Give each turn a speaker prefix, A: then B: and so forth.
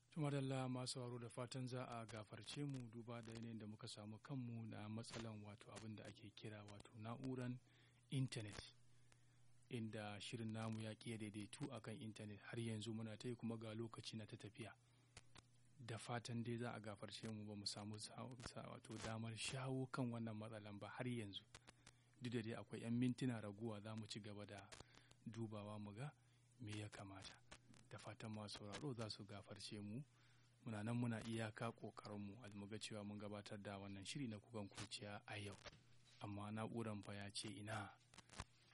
A: tumadalla masu sauraro da fatan za a gafarce mu duba da yanayin da muka samu kanmu na matsalan wato abin da ake kira wato na'uran intanet inda shirin namu ya ƙi daidaitu akan intanet har yanzu muna ta yi kuma ga lokaci na ta tafiya da fatan dai za a gafarce mu ba mu samu wato damar shawo kan wannan matsalan ba har yanzu duk da dai akwai 'yan mintuna raguwa za mu ci gaba da dubawa mu ga me ya kamata da fatan masu sauraro za su gafarce mu muna nan muna iyaka ƙoƙarinmu mu ga cewa mun gabatar da wannan shiri na kukan kurciya a yau amma na'uran fa ya ce ina